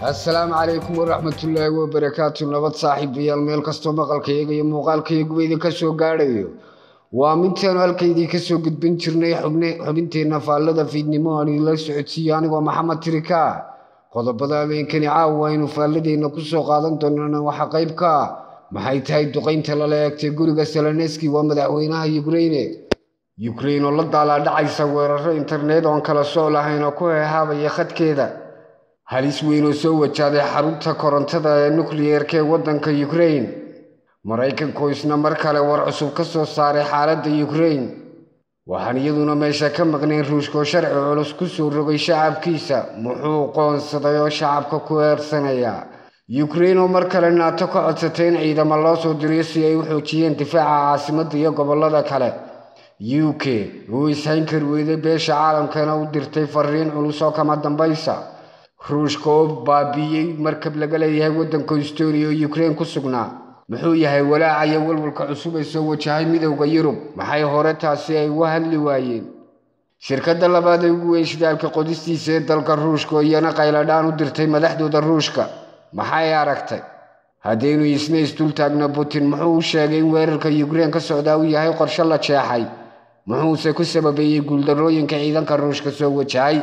assalaamu calaykum waraxmatullaahi wabarakaatu nabad saaxiibayaal meel kastoo maqalkayaga iyo muuqaalkayaguba idinka soo gaadhayo waa midtaanu halkaydii ka soo gudbin jirnay xubinteenna faallada fiidnimo aan idinla socodsiiyo anigoo maxamed tirika qodobada habeenkani caawa aynu faalladeenna ku soo qaadan doonana waxaa qayb ka ah maxay tahay duqaynta lala eegtay guriga selaneski waa madaxweynaha yukraine yukrain oo la daalaadhacaysa weeraro internet oon kala sooc lahayn oo ku heehaabaya khadkeeda halis weyn oo soo wajaaday xarunta korontada ee nukliyeerka ee waddanka yukrain maraykanku isna mar kale war cusub ka soo saaray xaaladda yukrain waxaan iyaduna meesha ka maqnayn ruushkoo sharci culus ku soo rogay shacabkiisa muxuu qoonsaday oo shacabka ku eersanaya yukrain oo mar kale naato ka codsatay in ciidamo loo soo diriyo si ay u xoojiyeen difaaca caasimadda iyo gobollada kale u k uu ishayn kari weyday beesha caalamkana u dirtay fariin culus oo kama dambaysa ruushka oo baabiiyey markab laga leeyahay waddanka estonia oo yukrain ku sugnaa muxuu yahay walaaca iyo walwalka cusub ee soo wajahay midowda yurub maxay hore taasi ay uga hadli waayeen shirkadda labaad ee ugu weyn shidaalka qodistiisa ee dalka ruushka oo iyana qayladhaan u dirtay madaxdooda ruushka maxay aragtay haddaynu isna isdultaagno putin muxuu u sheegay in weerarka yukrain ka socdaa uu yahay qorshe la jeexay muxuuse ku sababeeyey guuldarrooyinka ciidanka ruushka soo wajahay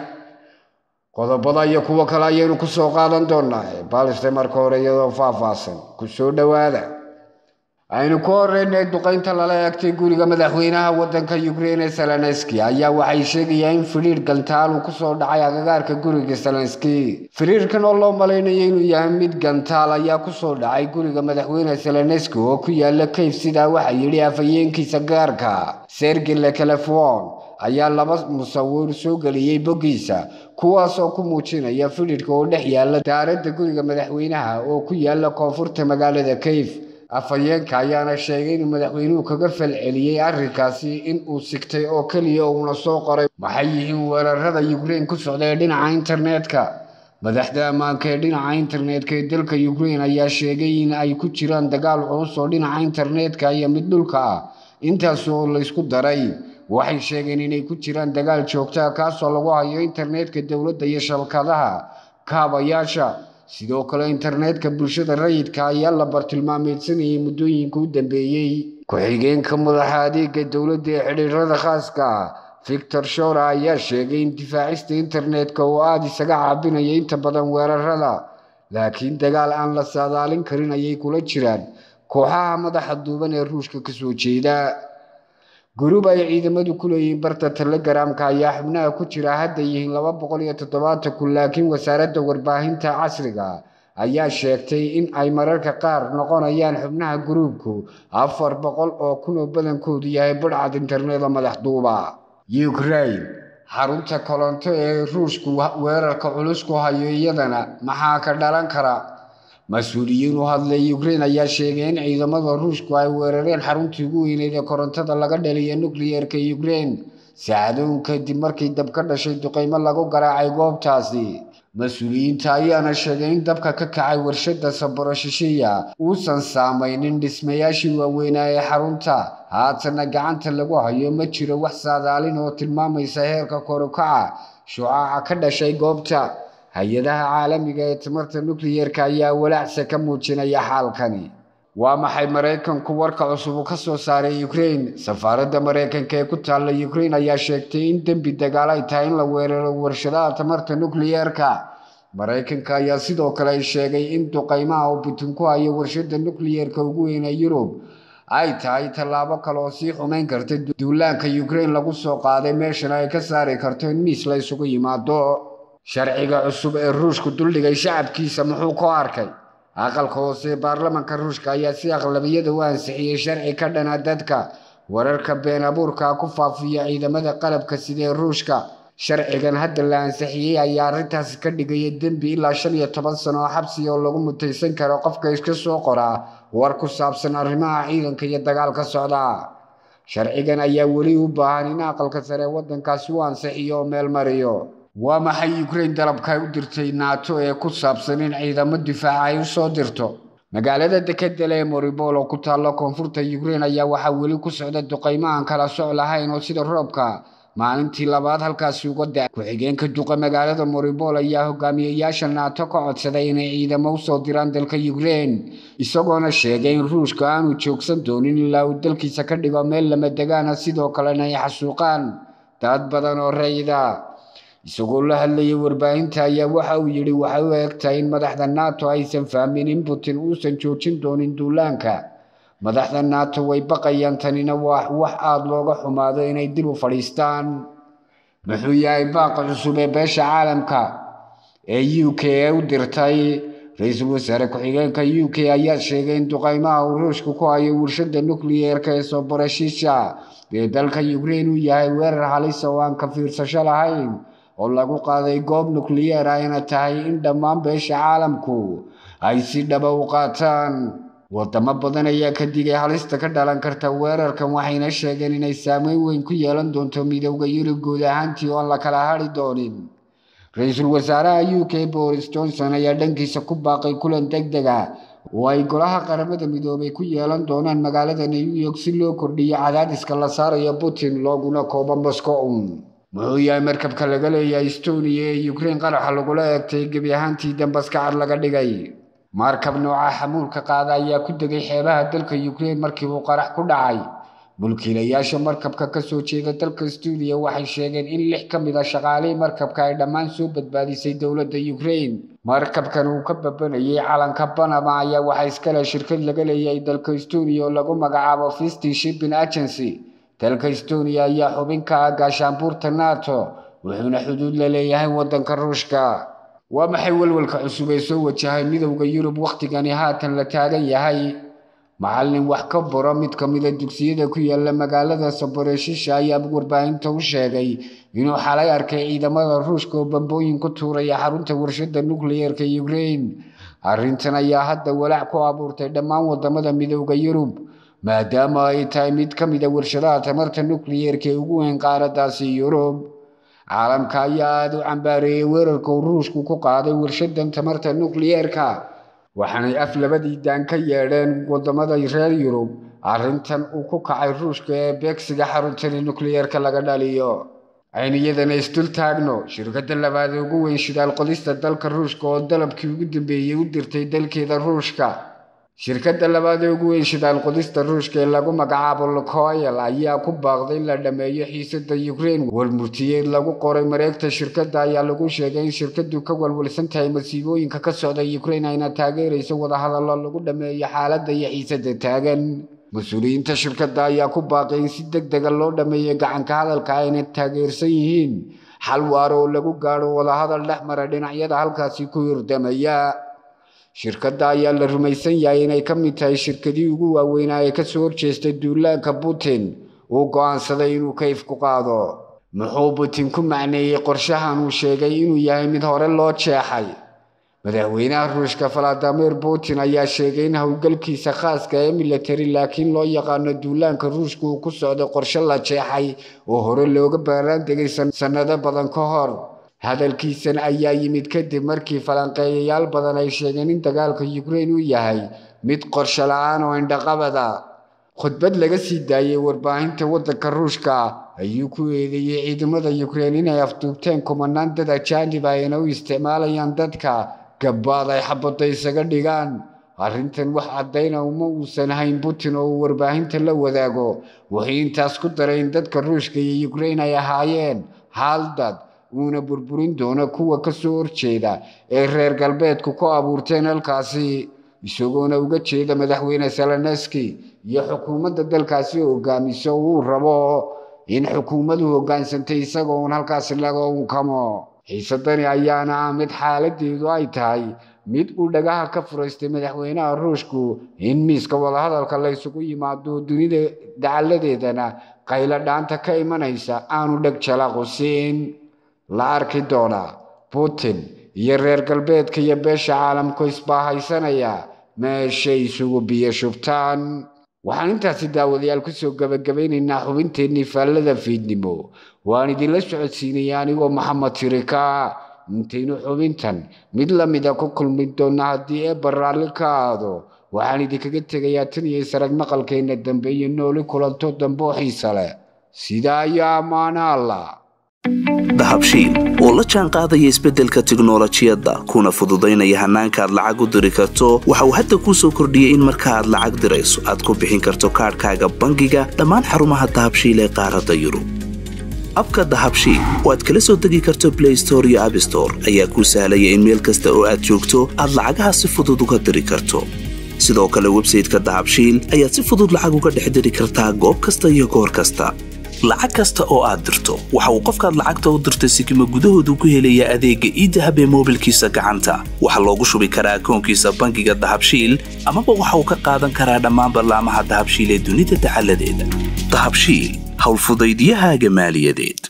qodobada iyo kuwo kale ayaynu ku soo qaadan doonaa balse marka hore iyadoo faahfaahsan ku soo dhowaada aynu ku horeynay duqaynta lala eegtay guriga madaxweynaha waddanka yukrain ee selaneski ayaa waxay sheegayaan in firiir gantaal uu kusoo dhacay agagaarka guriga selaneski firiirkan oo loo malaynayo inuu yahay mid gantaal ayaa kusoo dhacay guriga madaxweyne selaneski oo ku yaala kayf sidaa waxaa yidhi afhayeenkiisa gaarka sergi lekelefon ayaa laba musawir soo geliyey boggiisa kuwaasoo ku muujinaya fidhidhka oo dhex yaala daaradda guriga madaxweynaha oo ku yaala koonfurta magaalada kayf afhayeenka ayaana sheegay inuu madaxweynuhu kaga falceliyey arrinkaasi in uu sigtay oo keliya uuna soo qoray maxay yihiin weerarada yukrain ku socda ee dhinaca internetka madaxda ammaanka ee dhinaca internetka ee dalka yukrain ayaa sheegay in ay ku jiraan dagaal culus oo dhinaca internetka iyo mid dhulka ah intaas oo laysku daray waxay sheegeen inay ku jiraan dagaal joogtaa kaasoo lagu hayo internetka dowladda iyo shabakadaha kaabayaasha sidoo kale internetka bulshada rayidka ayaa la bartilmaameedsanayay muddooyinka u dambeeyey ku-xigeenka madaxa adeega dowladda ee xidhiirada khaaska ah victor shora ayaa sheegay in difaacista internetka uu aada isaga caabinaya inta badan weerarada laakiin dagaal aan la saadaalin karin ayay kula jiraan kooxaha madaxa duuban ee ruushka kasoo jeeda gurub ay ciidamadu ku leeyihiin barta telegaraamka ayaa xubnaha ku jira hadda yihiin laba boqol iyo toddobaatan kun laakiin wasaaradda warbaahinta casriga ayaa sheegtay in ay mararka qaar noqonayaan xubnaha guruubku afar boqol oo kun oo badankoodu yahay budhcad internet oo madax duuba ukrain xarunta kolonto ee ruushku weerarka culus ku hayo iyadana maxaa ka dhalan kara mas-uuliyiin u hadlay yukrain ayaa sheegay in ciidamada ruushku ay weerareen xaruntii ugu weyneyd ee korontada laga dhaliya nukliyeerka yukrain saacadoon kadib markii dab ka dhashay duqaymo lagu garaacay goobtaasi mas-uuliyiinta ayaana sheegay in dabka ka kacay warshada saboroshishiya uusan saamaynin dhismayaashii waaweynaa ee xarunta haatana gacanta lagu hayo ma jiro wax saadaalin oo tilmaamaysa heerka korukaca shucaaca ka dhashay goobta hay-adaha caalamiga ee tamarta nukliyeerka ayaa walaacsa ka muujinaya xaalkani waa maxay maraykanku warka cusub uu ka soo saaray yukrain safaaradda maraykanka ee ku taalla yukrain ayaa sheegtay in dembi dagaal ay tahay in la weeraro warshadaha tamarta nukliyeerka maraykanka ayaa sidoo kale sheegay in duqaymaha uu putin ku hayo warshada nukliyeerka ugu weyn ee yurub ay tahay tallaabo kale oo sii xumayn karta duulaanka yukrain lagu soo qaaday meeshana ay ka saari karto in miis la isugu yimaado sharciga cusub ee ruushku duldhigay shacabkiisa muxuu ku arkay aqalka hoose ee baarlamanka ruushka ayaa si aqlabiyada u ansixiyey sharci ka dhana dadka wararka been abuurka ku faafiya ciidamada qalabka sida ee ruushka sharcigan hadda la ansixiyey ayaa arrintaasi ka dhigaya dembi ilaa shan iyo toban sano oo xabsi oo lagu mutaysan karo qofka iska soo qoraa war ku saabsan arrimaha ciidanka iyo dagaalka socda sharcigan ayaa weli u baahan in aqalka sare waddankaasi u ansixiyo oo meel mariyo waa maxay yukrain dalabka ay u dirtay naato ee ku saabsan in ciidamo difaaca ay u soo dirto magaalada dekedale ee moribol oo ku taalla koonfurta yukrain ayaa waxaa weli ku socda duqaymo aan kala soc lahayn oo sida roobka maalintii labaad halkaasi uga da ku-xigeenka duqa magaalada moribol ayaa hogaamiyeyaasha naato ka codsaday inay ciidamo usoo diraan dalka ukrein isagoona sheegay in ruushka aanu joogsan doonin ilaa uu dalkiisa ka dhigo meel lama degaana sidoo kalena ay xasuuqaan dad badan oo rayida isagoo la hadlayay warbaahinta ayaa waxa uu yidhi waxay u egtahay in madaxda nato aysan fahmin in putin uusan joojin doonin duulaanka madaxda nato way baqayaan tanina waa wax aada looga xumaado inay dib u fadhiistaan muxuu yahay baaqa cusub ee beesha caalamka ee u k ee u dirtay ra-iisul wasaare ku-xigeenka u k ayaa sheegay in duqaymaha uu ruushku ku hayo warshada nukliyeerka ee soborashisha ee dalka ukrein uu yahay weerar halisa oo aan ka fiirsasho lahayn oo lagu qaaday goob nukliyeer ah ina tahay in dhammaan beesha caalamku ay si dhaba u qaataan wadamo badan ayaa ka digay halista ka dhalan karta weerarkan waxayna sheegeen inay saameyn weyn ku yeelan doonto midowda yurub guud ahaantii oon la kala hadhi doonin ra-iisul wasaaraha u k boris johnson ayaa dhankiisa ku baaqay kulan deg deg ah oo ay golaha qaramada midoobay ku yeelan doonaan magaalada new york si loo kordhiyo cadaadiska la saarayo putin looguna koobo moscow muxuu yahay markabka laga leeyahay estonia ee ukrein qaraxa lagula eegtay gebi ahaantii dambaska cad laga dhigay markab nooca xamuulka qaada ayaa ku degay xeebaha dalka ukrein markii uu qarax ku dhacay mulkiilayaasha markabka kasoo jeeda dalka estonia waxay sheegeen in lix ka mid a shaqaalihii markabka ay dhammaan soo badbaadisay dowladda ukrein markabkan uu ka babanayay calanka banama ayaa waxaa iskale shirkad laga leeyahay dalka estonia oo lagu magacaabo fisty shipping agency dalka estonia ayaa xubin ka ah gaashaanbuurta nato wuxuuna xuduud la leeyahay waddanka ruushka waa maxay walwalka cusub ee soo wajahay midowda yurub wakhtigani haatan la taagan yahay macallin wax ka baro mid ka mida dugsiyada ku yaala magaalada saboreshisha ayaa warbaahinta u sheegay inuu xalay arkay ciidamada ruushka oo bambooyin ku tuuraya xarunta warshada nukliyeerka ukrein arrintan ayaa hadda walaac ku abuurtay dhammaan wadamada midowda yurub maadaama ay tahay mid ka mida warshadaha tamarta nukliyeerka ee ugu weyn qaaradaasi yurub caalamka ayaa aada u cambaareeyey weerarka uu ruushku ku qaaday warshadan tamarta nukliyeerka waxaanay af labadii daan ka yeedheen wadamada reer yurub arrintan uu ku kacay ruushka ee beegsiga xaruntani nukliyeerka laga dhaliyo ayniyadana isdul taagno shirkadda labaad ee ugu weyn shidaal qodista dalka ruushka oo dalabkii ugu dambeeyey u dirtay dalkeeda ruushka shirkadda labaad ee ugu weyn shidaal qodista ruushka ee lagu magacaabo lukoyl ayaa ku baaqday in la dhammeeyo xiisada ukrein warmurtiyeed lagu qoray mareegta shirkadda ayaa lagu sheegay in shirkaddu ka walwalsan tahay masiibooyinka ka socda ukrein ayna taageerayso wadahadallo lagu dhammeeyo xaaladda iyo xiisada taagan mas-uuliyiinta shirkadda ayaa ku baaqay in si deg dega loo dhammeeyo gacanka hadalka ayna taageersan yihiin xal waaro oo lagu gaadho wadahadal dhex mara dhinacyada halkaasi ku hirdamaya shirkadda ayaa la rumaysan yahay inay ka mid tahay shirkadii ugu waaweynaa ee kasoo horjeestay duulaanka putin uu go'aansaday inuu kayf ku qaado muxuu putin ku macneeyey qorshahan uu sheegay inuu yahay mid hore loo jeexay madaxweynaha ruushka valadimir putin ayaa sheegay in howlgalkiisa khaaska ee military laakiin loo yaqaano duulaanka ruushka uu ku socdo qorshe la jeexay oo hore looga baaraan degay sannado badan ka hor hadalkiisan ayaa yimid kadib markii falanqeeyayaal badan ay sheegeen in dagaalka ukrein uu yahay mid qorshe la-aan oo indhaqabada khudbad laga sii daayey warbaahinta waddanka ruushka ayuu ku eedeeyey ciidamada ukrein inay afduubteen kumanaan dad ajaanib ah ayna u isticmaalayaan dadka gabbaad ay xabadda isaga dhigaan arrintan wax caddayna uma uusan hayn putin oo uu warbaahinta la wadaago wuxuu intaas ku daray in dadka ruushka iyo ukrein ay ahaayeen hal dad uuna burburin doono kuwa ka soo horjeeda ee reer galbeedku ku abuurteen halkaasi isagoona uga jeeda madaxweyne seleneski iyo xukuumadda dalkaasi hogaamiso uu rabo in xukuumadu hoggaansantay isagoo uun halkaasi laga unkamo xiisadani ayaana ah mid xaaladeedu ay tahay mid uu dhagaha ka furaystay madaxweynaha ruushku in miiska wadahadalka la ysugu yimaado dunida dacalladeedana qaylo dhaanta ka imanaysa aanu dheg jalaqu-siin la arki doonaa putin iyo reer galbeedka iyo beesha caalamku isbaahaysanaya meeshay isugu biyo shubtaan waxaan intaasi daawadayaal kusoo gabagabaynaynaa xubinteennii faallada fiidnimo waan idinla socodsiinaya anigoo maxamed tirika intaynu xubintan mid lamida ku kulmi doonna haddii ee baraalli ka aado waxaan idinkaga tegayaa tan iyo sarag maqalkeenna dambe iyo nooli kulanto dambe oo xiisa leh sidaa ayaa ammaana allah dahabshiil oo la jaan qaadaya isbeddelka tiknolojiyadda kuna fududaynaya hannaanka aad lacag u diri karto waxa uu hadda kuu soo kordhiyey in marka aad lacag dirayso aad ku bixin karto kaadhkaaga bangiga dhammaan xarumaha dahabshiil ee qaaradda yurub abka dahabshiil oo aad kala soo degi karto blay store iyo abstore ayaa kuu sahlaya in meel kasta oo aad joogto aad lacagaha si fudud uga diri karto sidoo kale websayteka dahabshiil ayaad si fudud lacag uga dhex diri kartaa goob kasta iyo goor kasta lacag kasta oo aad dirto waxa uu qofkaad lacagta u dirtay sikima gudahoodu ku helayaa adeegga iidahab ee moobilkiisa gacanta waxaa loogu shubi karaa akoonkiisa bangiga dahabshiil amaba waxa uu ka qaadan karaa dhammaan ballaamaha dahabshiil ee dunida dacaladeeda dahabshiil howlfudaydiyahaaga maaliyadeed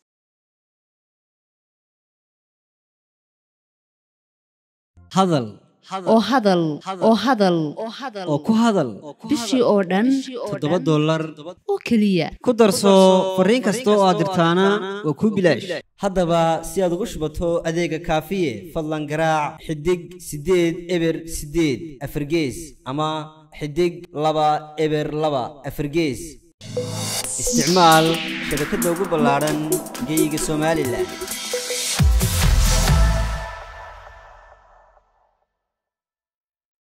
hadal oo hadal oo hadal oo ku hadal bishii oo dhan toddoba dollar oo keliya ku darso fariin kasta oo aad dirtaana waa kuu bilaash haddaba si aad ugu shubato adeega kaafiye fadlan garaac xidig siddeed eber siddeed afargees ama xidig laba eber laba afargees isticmaal shabakadda ugu ballaadhan geyga somalilan